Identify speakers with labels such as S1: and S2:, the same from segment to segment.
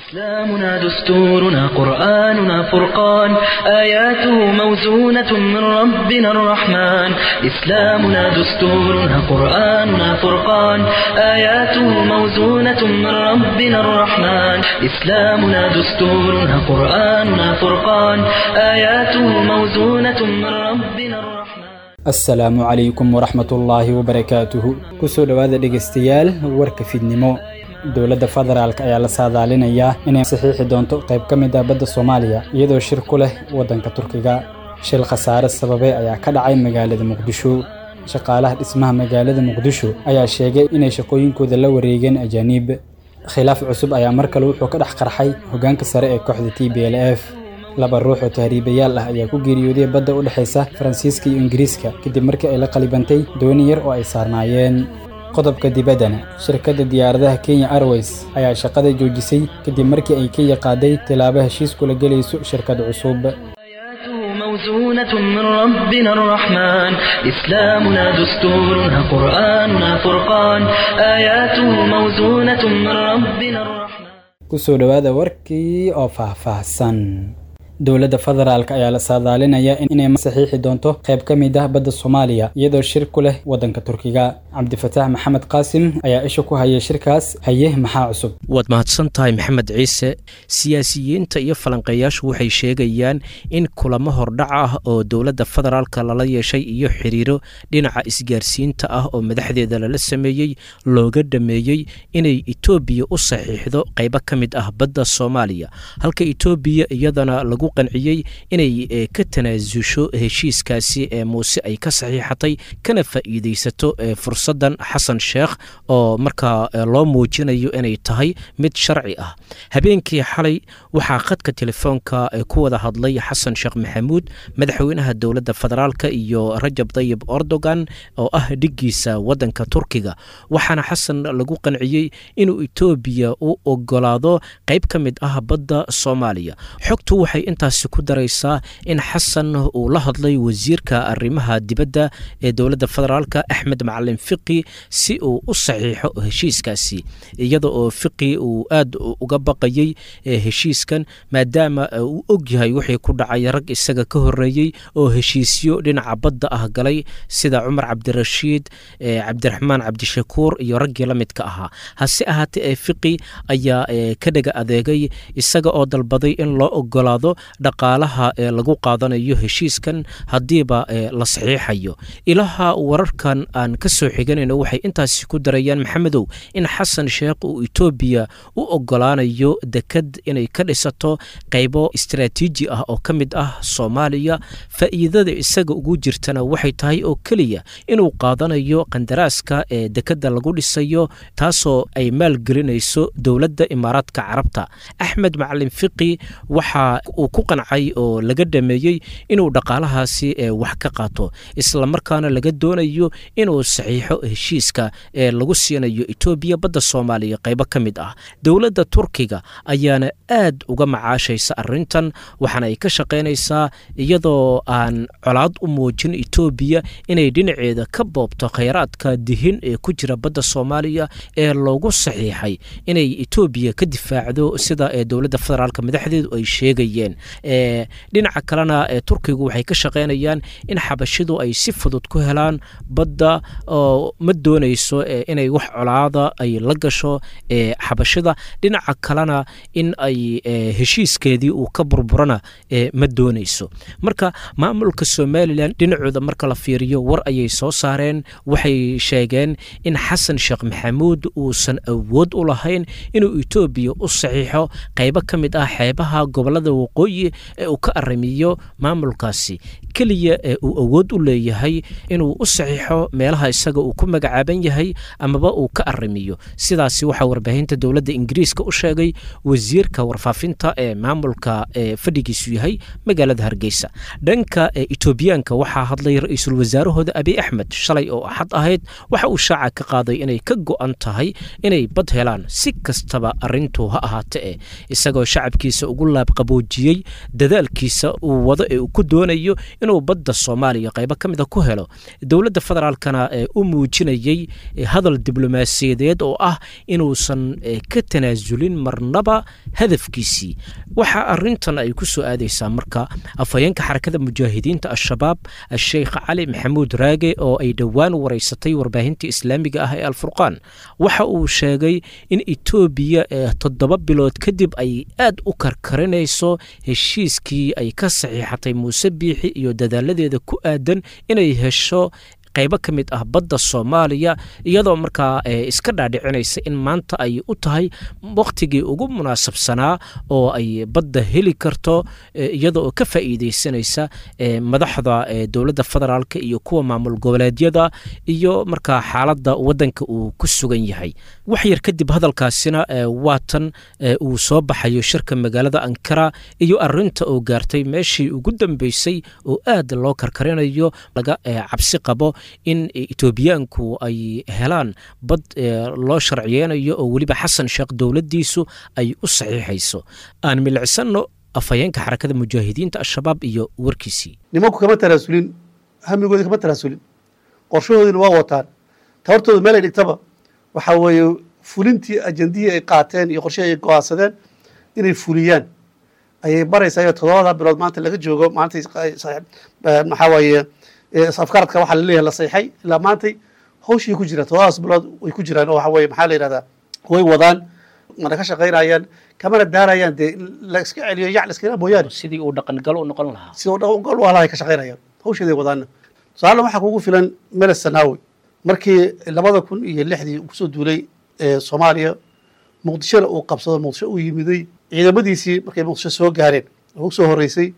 S1: إسلامنا دستورنا قرآننا فرقان آياته موزونة من ربنا الرحمن إسلامنا دستورنا قرآننا فرقان آياته موزونة من ربنا الرحمن إسلامنا دستورنا قرآننا فرقان آياته موزونة من ربنا الرحمن
S2: asalaamu calaykum waraxmatullaahi wabarakaatuhu kusoo dhowaada dhegaystayaal warka fidnimo dowladda federaalk ayaa la saadaalinayaa inay saxiixi doonto qayb ka mid ah badda soomaaliya iyadoo shir ku leh waddanka turkiga shil khasaare sababay ayaa ka dhacay magaalada muqdisho shaqaalaha dhismaha magaalada muqdisho ayaa sheegay inay shaqooyinkooda la wareegeen ajaaniib khilaaf cusub ayaa mar kale wuxuu ka dhex qarxay hoggaanka sare ee kooxda t b l f laba ruux oo tahriibayaal ah ayaa ku geeriyooday badda u dhexaysa faransiiska iyo ingiriiska kadib markii ay la qalibantay dooni yar oo ay saarnaayeen qodobka dibaddana shirkadda diyaaradaha kenya airways ayaa shaqada joojisay kadib markii ay kenya qaaday tilaabo heshiis kula gelayso shirkad cusub
S1: آياته موزونة من ربنا الرحمن إسلامنا دستورنا قرآننا فرقان آياته موزونة من ربنا الرحمن
S2: kusoo dhowaada warkii oo faahfaahsan dowladda federaalk ayaa la saadaalinayaa inay saxiixi doonto qayb ka mid ah badda soomaaliya iyadoo shir ku leh waddanka turkiga cabdifataax maxamed qaasim ayaa isha ku hayay shirkaas haye maxaa cusub
S3: waad mahadsan tahay maxamed ciise siyaasiyiinta iyo falanqeeyaashu waxay sheegayaan in kulamo hordhac ah oo dowladda federaalka lala yeeshay iyo xiriiro dhinaca isgaarsiinta ah oo madaxdeeda lala sameeyey looga dhameeyey inay etoobiya u saxiixdo qaybo ka mid ah badda soomaaliya halka etoobiya iyadana lagu qanciyey inay ka tanaasusho heshiiskaasi ee muuse ay ka saxiixatay kana faa'iidaysato fursaddan xasan sheekh oo markaa loo muujinayo inay tahay mid sharci ah habeenkii xalay waxaa khadka telefoonka ku wada hadlay xasan sheekh maxamuud madaxweynaha dowladda federaalka iyo rajab dayib erdogan oo ah dhiggiisa waddanka turkiga waxaana xasan lagu qanciyey inuu etoobiya u ogolaado qayb ka mid ah badda soomaaliya xogtu waxay intaasi ku daraysaa in xasan uu la hadlay wasiirka arrimaha dibadda ee dowladda federaalka axmed macalin fiqi si uu u saxiixo heshiiskaasi iyada oo fiqi uu aad uga baqayey heshiiskan maadaama uu og yahay wixii ku dhacay rag isaga ka horeeyey oo heshiisyo dhinaca badda ah galay sida cumar cabdirashiid cabdiraxmaan cabdishakuur iyo raggii la midka ahaa hase ahaatee fiqi ayaa ka dhega adeegay isaga oo dalbaday in loo ogolaado dhaqaalaha ee lagu qaadanayo heshiiskan haddiiba la saxiixayo ilaha wararkan aan ka soo xiganayno waxay intaasi ku darayaan maxamedow in xasan sheekh uu etoobiya u ogolaanayo dekad inay ka dhisato qaybo istaraatiiji ah oo ka mid ah soomaaliya faa'iidada isaga ugu jirtana waxay tahay oo keliya inuu qaadanayo qandaraaska ee dekadda lagu dhisayo taasoo ay maalgelinayso dowladda imaaraadka carabta axmed macalin fiqi waxa uu ku qancay oo laga dhameeyey inuu dhaqaalahaasi wax ka qaato islamarkaana laga doonayo inuu saxiixo heshiiska ee lagu siinayo etoobiya badda soomaaliya qaybo ka mid ah dowladda turkiga ayaana aad uga macaashaysa arintan waxaana ay ka shaqaynaysaa iyadoo aan colaad u muujin etoobiya inay dhinaceeda ka boobto khayraadka dihin ee ku jira badda soomaaliya ee loogu saxiixay inay etoobiya ka difaacdo sida ee dowladda federaalk madaxdeedu ay sheegayeen dhinaca kalena turkigu waxay ka shaqaynayaan in xabashidu ay si fudud ku helaan badda oo ma doonayso inay wax colaada ay la gasho xabashida dhinaca kalena in ay heshiiskeedii uu ka burburana ma doonayso marka maamulka somalilan dhinacooda marka la fiiriyo war ayay soo saareen waxay sheegeen in xasan sheekh maxamuud uusan awood u lahayn inuu etoobiya u saxiixo qaybo ka mid ah xeebaha gobolada waqooyi ee uu ka arrimiyo maamulkaasi keliya ee uu awood u leeyahay inuu u saxiixo meelaha isaga uu ku magacaaban yahay amaba uu ka arrimiyo sidaasi waxaa warbaahinta dowladda ingiriiska u sheegay wasiirka warfaafinta ee maamulka ee fadhigiisu yahay magaalada hargeysa dhanka etoobiyaanka waxaa hadlay ra-iisul wasaarahooda abiy axmed shalay oo axad ahayd waxa uu shaaca ka qaaday inay ka go-an tahay inay bad helaan si kastaba arintu ha ahaate e isagoo shacabkiisa ugu laabqaboojiyey dadaalkiisa uu wado ee uu ku doonayo inuu badda soomaaliya qaybo ka mida ku helo dowladda federaalkana ee u muujinayay hadal diblomaasiyadeed oo ah inuusan ka tanaasulin marnaba hadafkiisii waxaa arintan ay ku soo aadaysaa marka afhayeenka xarakada mujaahidiinta al-shabaab sheekh cali maxamuud raage oo ay dhowaan wareysatay warbaahinta islaamiga ah ee alfurqaan waxa uu sheegay in etoobiya toddoba bilood kadib ay aad u karkarinayso heshiiskii ay ka saxiixatay muuse biixi iyo dadaaladeeda ku aadan inay hesho qaybo ka mid ah badda soomaaliya iyadoo markaa iska dhaadhicinaysa in maanta ay u tahay wakhtigii ugu munaasabsanaa oo ay badda heli karto iyada oo ka faa'iideysanaysa madaxda dowladda federaalk iyo kuwa maamul goboleedyada iyo markaa xaaladda waddanka uu ku sugan yahay wax yar kadib hadalkaasina waatan uu soo baxayo shirka magaalada ankara iyo arinta oo gaartay meeshii ugu dambeysay oo aad loo karkarinayo laga cabsi qabo in etoobiyaanku ay helaan bad loo sharciyeynayo oo weliba xasan sheekh dowladdiisu ay u saxiixayso aan milicsano afhayeenka xarakada mujaahidiinta al-shabaab iyo warkiisii
S4: nimanku kama tanaasulin hamigoodi kama tanaasulin qorshahoodina waa wataan tabartooda meel ay dhigtaba waxaa weeye fulintii ajandihii ay qaateen iyo qorshihii ay go-aansadeen inay fuliyaan ayay baraysaa toddobada bilood maanta laga joogo maanta maxaa weeye afkaradka waxaa laleeyahay la sayxay ilaa maantay hawshii ku jiraan todobadaas bilood way ku jiraan oo waxa weye maxaa la yidhahdaa way wadaan mana ka shaqaynayaan kamana daarayaan dee la iska celiyo yac la iskala mooyaane
S3: sidii uu dhaqangalo u noqon lahaa
S4: sida u dhaqangal u halahay ka shaqaynayaan hawsheeday wadaana tusaale waxaa kugu filan meles sanaawi markii labada kun iyo lixdii kusoo duulay soomaaliya muqdishona uu qabsado muqdisho uu yimiday ciidamadiisii markay muqdisho soo gaareen ugu soo horreysay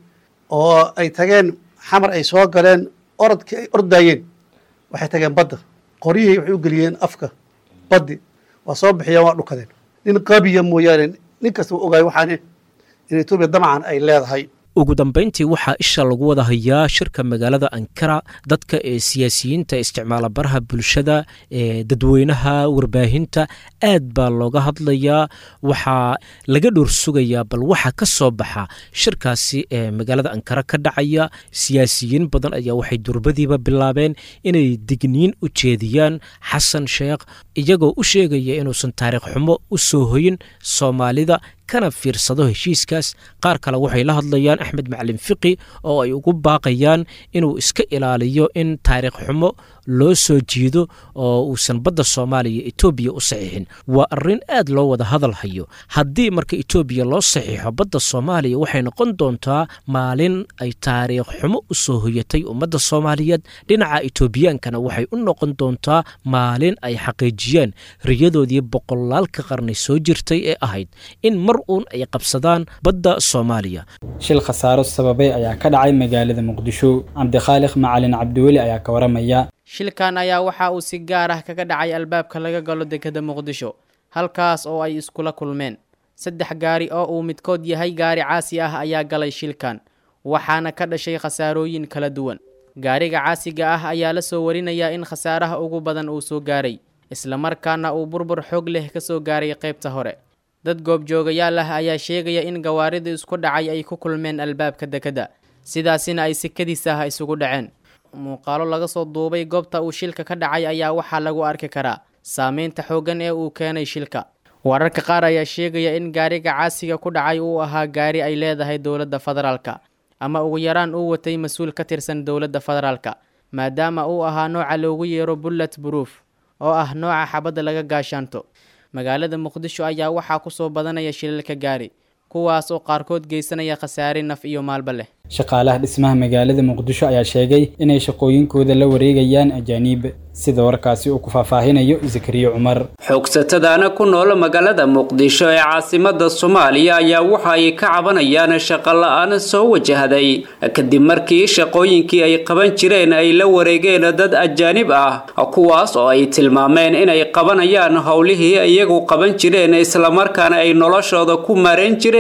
S4: oo ay tageen xamar ay soo galeen orodkii ay ordaayeen waxay tageen badda qoryihii waxay u geliyeen afka baddi waa soo bixiyeen waa dhukadeen nin qabiya mooyaane nin kasta u ogaay waxaane in etoobiya damacan ay leedahay
S3: ugu dambayntii waxaa isha lagu wada hayaa shirka magaalada ankara dadka ee siyaasiyiinta isticmaala baraha bulshada ee dadweynaha warbaahinta aad baa looga hadlayaa waxaa laga dhowr sugayaa bal waxa ka soo baxa shirkaasi ee magaalada ankara ka dhacaya siyaasiyiin badan ayaa waxay durbadiiba bilaabeen inay digniin u jeediyaan xasan sheekh iyagoo u sheegaya inuusan taariikh xumo u soo hoyin soomaalida kana fiirsado heshiiskaas qaar kale waxay la hadlayaan axmed macalin fiqi oo ay ugu baaqayaan inuu iska ilaaliyo in taariikh xumo loo soo jiido oo uusan badda soomaaliya etoobiya u saxiixin waa arrin aad loo wada hadal hayo haddii marka etoobiya loo saxiixo badda soomaaliya waxay noqon doontaa maalin ay taariikh xumo u soo hoyatay ummadda soomaaliyeed dhinaca etoobiyaankana waxay u noqon doontaa maalin ay xaqiijiyaan riyadoodii boqolaalka qarni soo jirtay ee ahayd in mar uun ay qabsadaan badda soomaaliya
S2: shil khasaaro sababay ayaa ka dhacay magaalada muqdisho cabdikhaaliq macalin cabdiweli ayaa ka waramaya
S5: shilkan ayaa waxa uu si gaar ah kaga dhacay albaabka laga galo dekeda muqdisho halkaas oo ay iskula kulmeen saddex gaari oo uu midkood yahay gaari caasi ah ayaa galay shilkan waxaana ka dhashay khasaarooyin kala duwan gaariga caasiga ah ayaa la soo warinayaa in khasaaraha ugu badan uu soo gaaray islamarkaana uu burbur xoog leh ka soo gaaray qaybta hore dad goobjoogayaal ah ayaa sheegaya in gawaarida isku dhacay ay ku kulmeen albaabka dekeda sidaasina ay sikadiis ah isugu dhaceen muuqaalo laga soo duubay goobta uu shilka ka dhacay ayaa waxaa lagu arki karaa saameynta xooggan ee uu keenay shilka wararka qaar ayaa sheegaya in gaariga caasiga ku dhacay uu ahaa gaari ay leedahay dowladda federaalka ama ugu yaraan uu watay mas-uul ka tirsan dowladda federaalka maadaama uu ahaa nooca loogu yeero bullet proof oo ah nooca xabadda laga gaashaanto magaalada muqdisho ayaa waxaa ku soo badanaya shilalka gaari kuwaas oo qaarkood geysanaya khasaare naf iyo maalba leh
S2: shaqaalaha dhismaha magaalada muqdisho ayaa sheegay inay shaqooyinkooda la wareegayaan ajaaniib sida warkaasi uu ku faahfaahinayo zakariya cumar
S6: xoogsatadaana ku nool magaalada muqdisho ee caasimada soomaaliya ayaa waxa ay ka cabanayaan shaqo la-aan soo wajahday kadib markii shaqooyinkii ay qaban jireen ay la wareegeen dad ajaanib ah kuwaas oo ay tilmaameen inay qabanayaan howlihii iyagu qaban jireen islamarkaana ay noloshooda ku maarayn jireen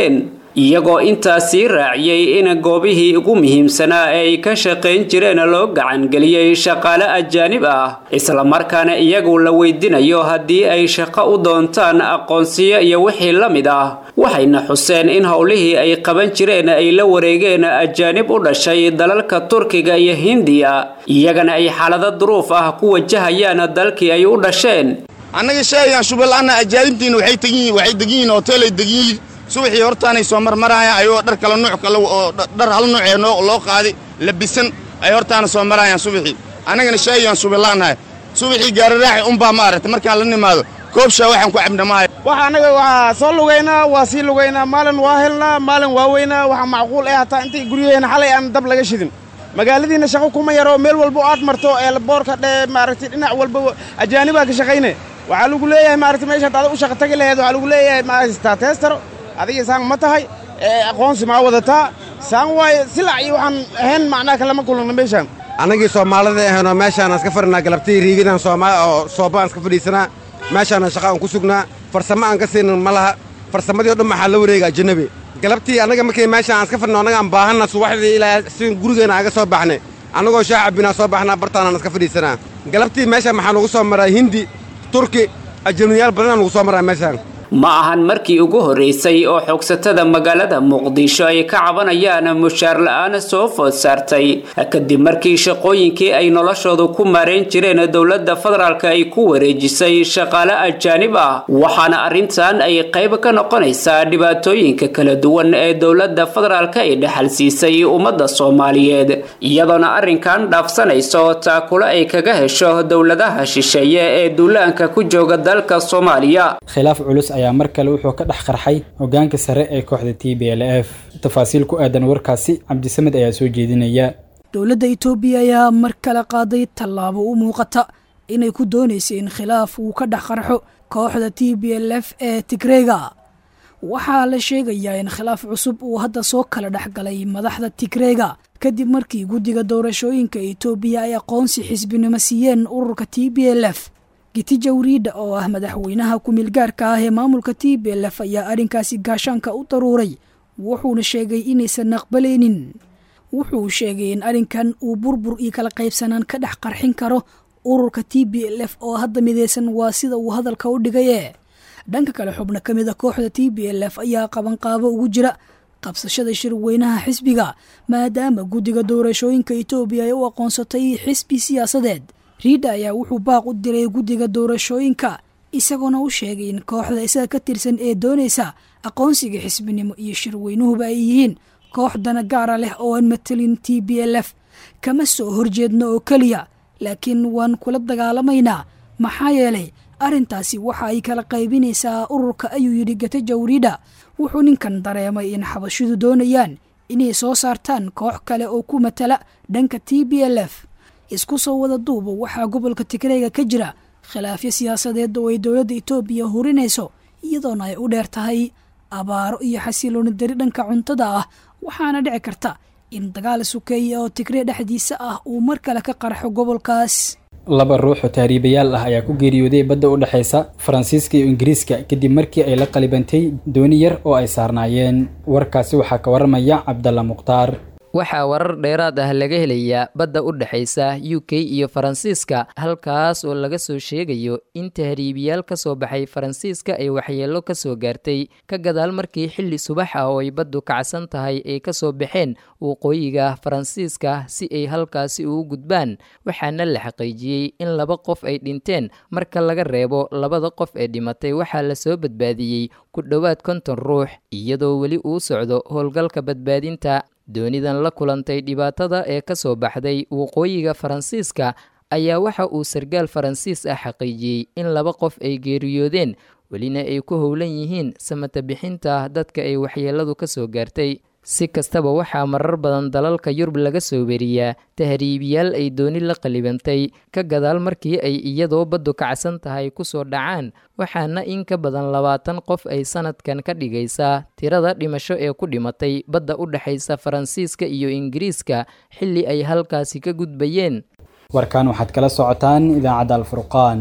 S6: iyagoo intaasii raaciyey in goobihii ugu muhiimsanaa ee ay ka shaqayn jireen loo gacangeliyey shaqaale ajaanib ah islamarkaana iyagu la weydinayo haddii ay shaqo u doontaan aqoonsiyo iyo wixii la mid ah waxayna xuseen in howlihii ay qaban jireen ay la wareegeen ajaanib u dhashay dalalka turkiga iyo hindiya iyagana ay xaalado duruuf ah ku wajahayaan dalkii ay u dhasheen
S7: annaga sheegaan shubalaana ajaanibtiina waxay tegiyiin waxay degan yihiin hoteelay degan yihiin subaxii hortaanay soo marmarayaan ayagoo dhar kala nuuc kale oo dhar hal nuucee noo loo qaaday labisan ay hortaana soo marayaan subaxii annagana sheegaan shubalaanahay subaxii gaararaaxi unbaa ma aragtay markaan la nimaado koobshaa waxaan ku cabna maayo
S8: waxa annaga waa soo lugaynaa waa sii lugaynaa maalin waa helnaa maalin waa weynaa waxa macquul eh hataa intay guryaheena xalay aan dab laga shidin magaaladiina shaqo kuma yaro meel walba aad marto ee boorka dhe maaragtay dhinac walba ajaanibaa ka shaqayne waxaa lagu leeyahay maaragtay meeshaad ada u shaqa tagi laheed waxaa lagu leeyahay maaragtaa teestaro adiga saan ma tahay aqoonsi maa wadataa saan waaye silac iyo waxaan ahayn macnaha kalama kulana meeshaan
S9: annagii soomaalida ahaynoo meeshaan aan iska fadhinaa galabtii riigidaan oo sooba aan iska fadhiisanaa meeshaana shaqa aan ku sugnaa farsamo aan ka siinin ma laha farsamadii o dhan maxaa la wareega ajanabi galabtii annaga markay meeshaan aan iska fadhino annaga aan baahanna subaxdii ilaa si gurigeena aan ga soo baxnay annagoo shaah cabbinaa soo baxnaa bartaanaan iska fadhiisanaa galabtii meeshaan maxaa nugu soo maraa hindi turki ajanabiyaal badanaa nugu soo maraa meeshaan
S6: ma ahan markii ugu horraysay oo xoogsatada magaalada muqdisho ay ka cabanayaan mushaar la-aan soo food saartay kadib markii shaqooyinkii ay noloshoodu ku maarayn jireen dowladda federaalk ay ku wareejisay shaqaale ajaanib ah waxaana arrintan ay qayb ka noqonaysaa dhibaatooyinka kala duwan ee dowladda federaalk ay dhexal siisay ummadda soomaaliyeed iyadoona arrinkan dhaafsanayso taakulo ay kaga hesho dowladaha shisheeye ee duulaanka ku jooga dalka soomaaliya
S2: ayaa mar kale wuxuu ka dhex qarxay hogaanka sare ee kooxda t b l f tafaasiil ku aadan warkaasi cabdisamed ayaa soo jeedinaya
S10: dowladda itoobiya ayaa mar kale qaaday tallaabo u muuqata inay ku doonaysa in khilaaf uu ka dhex qarxo kooxda t b l f ee tigreega waxaa la sheegayaa in khilaaf cusub uu hadda soo kala dhex galay madaxda tigreega kadib markii guddiga doorashooyinka itoobiya ay aqoonsi xisbinimo siiyeen ururka t b l f giti jawriidha oo ah madaxweynaha ku-meelgaarka ah ee maamulka t b l f ayaa arrinkaasi gaashaanka u daruuray wuxuuna sheegay inaysan aqbalaynin wuxuu sheegay in arrinkan uu burbur iyo kala qaybsanaan ka dhex qarxin karo ururka t b l f oo hadda midaysan waa sida uu hadalka u dhigaye dhanka kale xubno ka mid a kooxda t b l f ayaa qabanqaabo ugu jira qabsashada shirweynaha xisbiga maadaama guddiga doorashooyinka etoobiya ay u aqoonsatay xisbi siyaasadeed riidha ayaa wuxuu baaq u diray guddiga doorashooyinka isagoona u sheegay in kooxda isaga ka tirsan ee doonaysa aqoonsiga xisbinimo iyo shirweynuhuba ay yihiin koox dana gaara leh oo aan matelin t b l f kama soo horjeedno oo keliya laakiin waan kula dagaalamaynaa maxaa yeelay arrintaasi waxa ay kala qaybinaysaa ururka ayuu yidhi gata jawriidha wuxuu ninkan dareemay in xabashidu doonayaan inay soo saartaan koox kale oo ku matala dhanka t b l f isku soo wada duuba waxaa gobolka tigreega ka jira khilaafyo siyaasadeed oo ay dowladda itoobiya hurinayso iyadoona ay u dheer tahay abaaro iyo xasilooni dari dhanka cuntada ah waxaana dhici karta in dagaal sukeeya oo tigree dhexdiisa ah uu mar kale ka qarxo gobolkaas
S2: laba ruux oo tahriibayaal ah ayaa ku geeriyooday badda u dhexaysa faransiiska iyo ingiriiska kadib markii ay la qalibantay dooni yar oo ay saarnaayeen warkaasi waxaa ka waramaya cabdalla mukhtaar
S11: waxaa warar dheeraad ah laga helayaa badda u dhexaysa u k iyo faransiiska halkaas oo laga soo sheegayo in tahriibiyaal ka soo baxay faransiiska ay waxyeello ka soo gaartay ka gadaal markii xilli subax ah oo ay baddu kacsan tahay ay ka soo baxeen waqooyiga faransiiska si ay halkaasi ugu gudbaan waxaana la xaqiijiyey in laba qof ay dhinteen marka laga reebo labada qof ee dhimatay waxaa lasoo badbaadiyey ku dhowaad konton ruux iyadoo weli uu socdo howlgalka badbaadinta doonidan la kulantay dhibaatada ee ka soo baxday waqooyiga faransiiska ayaa waxa uu sargaal faransiis ah xaqiijiyey in laba qof ay geeriyoodeen welina ay ku howlan yihiin samata bixinta dadka ay waxyeelladu ka soo gaartay si kastaba waxaa marar badan dalalka yurub laga soo weriyaa tahriibiyaal ay dooni la qalibantay ka gadaal markii ay iyadoo baddu kacsan tahay ku soo dhacaan waxaana in ka badan labaatan qof ay sanadkan ka dhigaysaa tirada dhimasho ee ku dhimatay badda u dhexaysa faransiiska iyo ingiriiska xilli ay halkaasi ka gudbayeen
S2: warkan waxaad kala socotaan idaacadda alfurqaan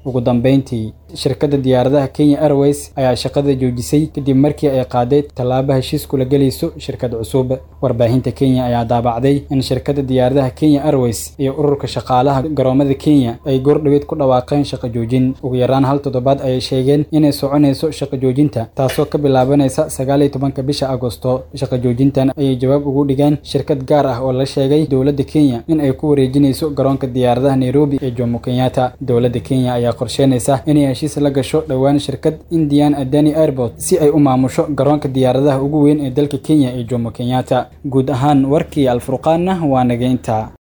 S2: ugu dambeyntii shirkadda diyaaradaha kenya airways ayaa shaqada joojisay kadib markii ay qaaday tallaabo heshiis kula gelayso shirkad cusub warbaahinta kenya ayaa daabacday in shirkadda diyaaradaha kenya airways iyo ururka shaqaalaha garoomada kenya ay goordhaweyd ku dhawaaqeen shaqo joojin ugu yaraan hal toddobaad ayay sheegeen inay soconayso shaqo joojinta taasoo ka bilaabanaysa sagaal iyo tobanka bisha agosto shaqo joojintan ayay jawaab ugu dhigeen shirkad gaar ah oo la sheegay dowladda kenya in ay ku wareejinayso garoonka diyaaradaha nairobi ee jomo kenyatta dowladda kenya ayaa qorsheynaysa inay heshiis la gasho dhowaan shirkad indian adani airport si ay u maamusho garoonka diyaaradaha ugu weyn ee dalka kenya ee jomo kenyatta guud ahaan warkii alfurqaanna waa nageynta